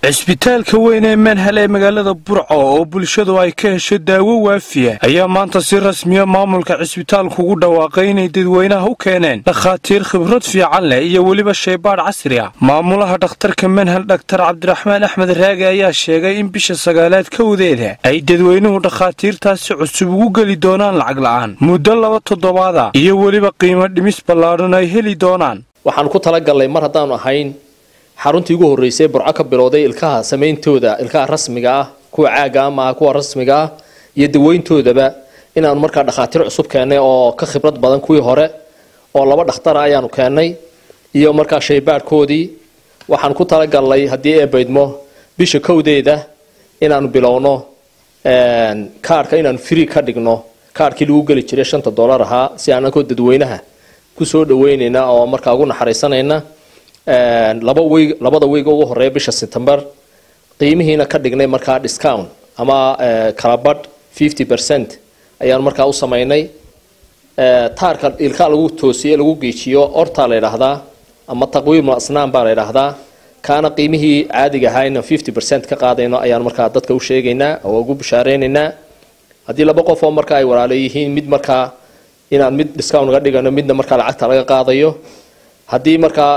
cisbitaalka weyn ee manhal ee magaalada burco oo bulshadu ay ka hesho daawo waafiya ayaa maanta si rasmiya maamulka cisbitaalku ugu dhawaaqay inay dadweynaha u keeneen dhakhaatiir khibrad fiican leh iyo weliba shaybaadh casri ah maamulaha dhakhtarka manhal dhaktar cabdiraxmaan axmed raage ayaa sheegay in bisha sagaalaad kowdeeda ay dadweynuhu dhakhaatiirtaasi cusub ugu geli doonaan lacag la'aan muddo laba toddobaada iyo weliba qiimo dhimis ballaadhan ay heli doonaan waxaan ku talagalnay mar haddaanu ahayn xaruntii ugu horreysay burco ka bilowday ilkaha samayntooda ilkaha rasmiga ah kuwa caaga ah maaha kuwa rasmiga ah iyo daweyntoodaba inaanu markaa dhakhaatiir cusub keennay oo ka khibrad badan kuwii hore oo laba dhakhtara ayaanu keennay iyo markaa shaybaadhkoodii waxaan ku talagalnay haddii ee baydmo bisha kowdeeda inaanu bilowno kaarhka inaanu free ka dhigno kaarhkii lagu geli jiray shanta dollar ahaa si aanakoo dadweynaha kusoo dhaweynayna oo markaa ugu naxariisanayna laba weyg labada weyga ugu horeeya bisha september qiimihiina ka dhignay markaa discount ama kalabadh fifty percent ayaanu markaa u samaynay taarka ilkaa lagu toosiye lagu geejiyo ortaa la yidhaahdaa ama taqwiimul asnaan baa la yidhaahdaa kaana qiimihii caadiga ahaa inaan fifty percent ka qaadayno ayaanu markaa dadka u sheegaynaa oo ugu bishaareynayna haddii laba qof oo markaa ay walaalo yihiin mid markaa inaan mid discount naga dhigano midna markaa lacagta laga qaadayo haddii markaa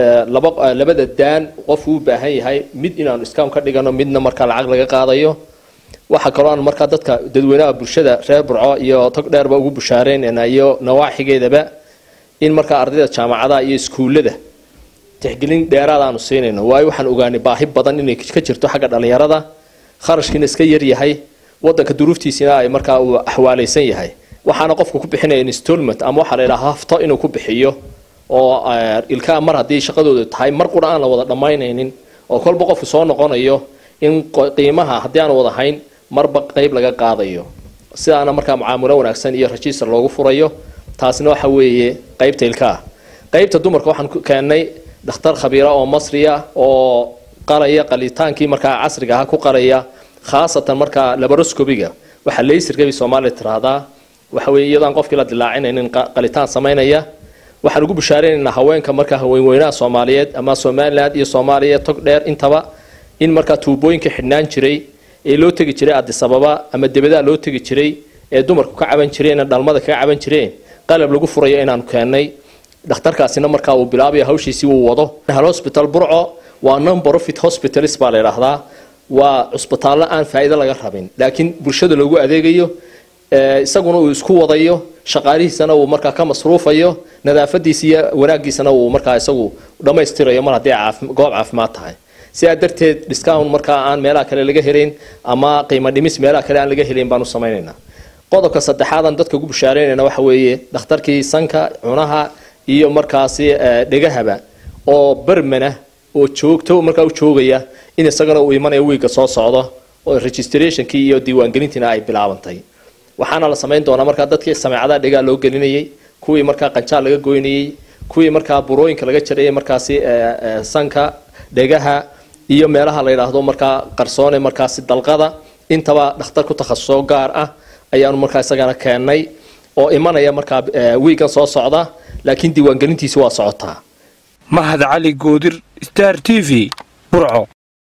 laba labada daan qofku u baahan yahay mid inaanu discount ka dhigano midna markaa lacag laga qaadayo waxaa kaloo aan markaa dadka dadweynaha bulshada reer burco iyo tog dheerba ugu bushaareynayna iyo nawaaxigeedaba in markaa ardayda jaamacadaha iyo iskuullada tixgelin dheeraad aanu siinayno waayo waxaan ogaanay baahi badan inay ka jirto xagga dhallinyarada kharashkiina iska yaryahay wadanka duruuftiisina ay markaa uu axwaalaysan yahay waxaana qofku ku bixinaya installment ama waxaa la yidhaha hafto inuu ku bixiyo oo ilkaa mar haddii shaqadoodu tahay mar qura aan la wada dhammaynaynin oo kolba qofku soo noqonayo in qiimaha haddii aan wada hayn marba qeyb laga qaadayo sidaana markaa mucaamulo wanaagsan iyo register loogu furayo taasina waxa weeye qeybta ilkaa qeybta dumarka waxaan keennay dhakhtar khabiira oo masriya oo qalaya qalitaankii markaa casriga aha ku qalaya khaasatan markaa labaroscobiga waxaa laysirkabay soomaaliya tiraahdaa waxa weeye iyadaan qofkii la dilaacinaynin qalitaan samaynaya waxaan ugu bushaareynayna haweenka markaa haweenweynaha soomaaliyeed ama somaliland iyo soomaaliya tog dheer intaba in markaa tuubooyinka xidhnaan jiray ee loo tegi jiray adisababa ama debadaa loo tegi jiray ee dumarku ka caban jireen dhalmada kaga caban jireen qalab lagu furayo inaanu keennay dhakhtarkaasina markaa uu bilaabaya hawshiisii uu wado hal hospital burco waa non profit hospitalis baa la yidhaahdaa waa cusbitaallo aan faa'iido laga rabin laakiin bulshada loogu adeegayo isaguna uu isku wadayo shaqaalihiisana uu markaa ka masruufayo nadaafadiisa iyo wanaagiisana uu markaa isagu dhammaystirayo mar haddii goob caafimaad tahay sidaa darteed discount markaa aan meelaha kale laga helayn ama qiimo dhimis meelaha kale aan laga helayn baanu samaynaynaa qodobka saddexaadan dadka ugu bushaareynayna waxa weeye dhakhtarkii sanka cunaha iyo markaasi dhegahaba oo bermana oo joogto markaa u joogaya in isagana uu imanayo wiigga soo socdo oo registrationkii iyo diiwaangelintiina ay bilaabantay waxaana la samayn doonaa markaa dadkii sameecadaha dhegaa loo gelinayay kuwii markaa qanjaal laga goynayey kuwii markaa burooyinka laga jarayay markaasi sanka dhegaha iyo meelaha la yidhaahdo markaa qarsoone markaasi dalqada intaba dhakhtar ku takhasuso gaar ah ayaanu markaa isagana keennay oo imanaya markaa wiigan soo socda laakiin diiwaangelintiisi waa socotaa mahad cali goodir star t v burco